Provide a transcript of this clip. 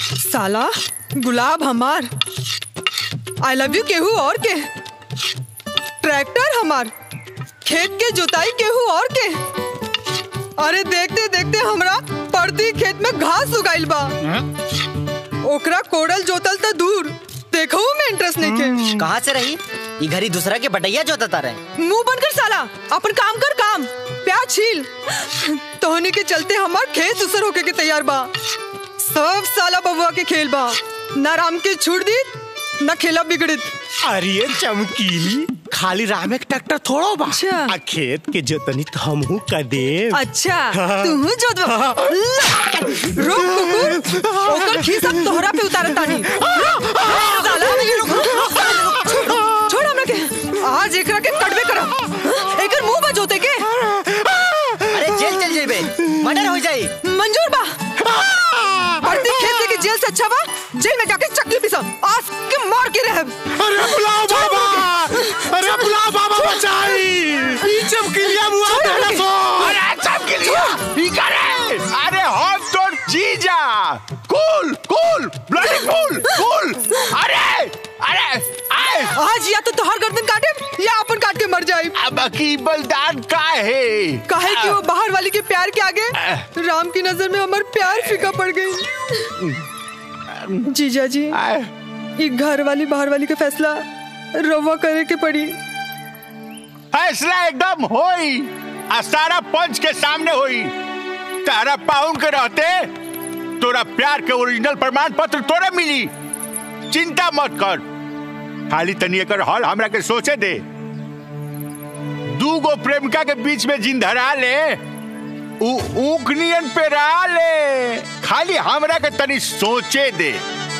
साला गुलाब हमार आई लव यू केहू और के ट्रैक्टर हमार खेत के जुताई केहू और के अरे देखते देखते हमरा पड़ती खेत में घास उगाइल बा ओकरा कोड़ल जोतल त दूर देखो में इंटरेस्ट नहीं के कहाँ से रही ये घरी दूसरा के बटैया जोतता रहे मुंह बंद कर साला अपन काम कर काम प्याज छील तोहनी के चलते हमार खेत उसर होके के तैयार बा सब साला बबुआ के खेल बा ना राम के छूट दी ना खेला बिगड़ित अरे चमकीली खाली राम एक ट्रैक्टर थोड़ो बा अच्छा। आ खेत के जोतनी तो हमहू का देव अच्छा तू जोत रुक कुकुर ओकर खीस अब तोहरा पे उतारत तानी रुक, साला छोड़ छोड़ हमरा के आज एकरा के कटबे करब एकर मुंह बा जोते के अरे जेल चल जेबे मर्डर हो जाई मंजूर बा बढ़ती खेत से की जेल से अच्छा बा जेल में जाके चकली पिसा आज के मार के रह अरे बुलाओ बाबा अरे बुलाओ बाबा बचाई ई चमकीलिया मुआ देला सो अरे चमकीलिया ई करे अरे हम तो जीजा कूल कूल ब्लडी कूल कूल अरे अरे आए आज या तो तोहर गर्दन काटे या अपन काट के मर जाए अब की बलिदान का है काहे कि वो बाहर वाली के प्यार के आगे राम की नजर में हमार प्यार फीका पड़ गई जीजा जी आए ये घर वाली बाहर वाली का फैसला रवा करे के पड़ी फैसला एकदम होई आ सारा पंच के सामने होई तारा पाउन के रहते तोरा प्यार के ओरिजिनल प्रमाण पत्र तोरे मिली चिंता मत कर खाली तनी एकर हल हमरा के सोचे दे दू गो प्रेमिका के बीच में जिन धरा ले ऊ ऊख नियन पे रहा ले खाली हमरा के तनी सोचे दे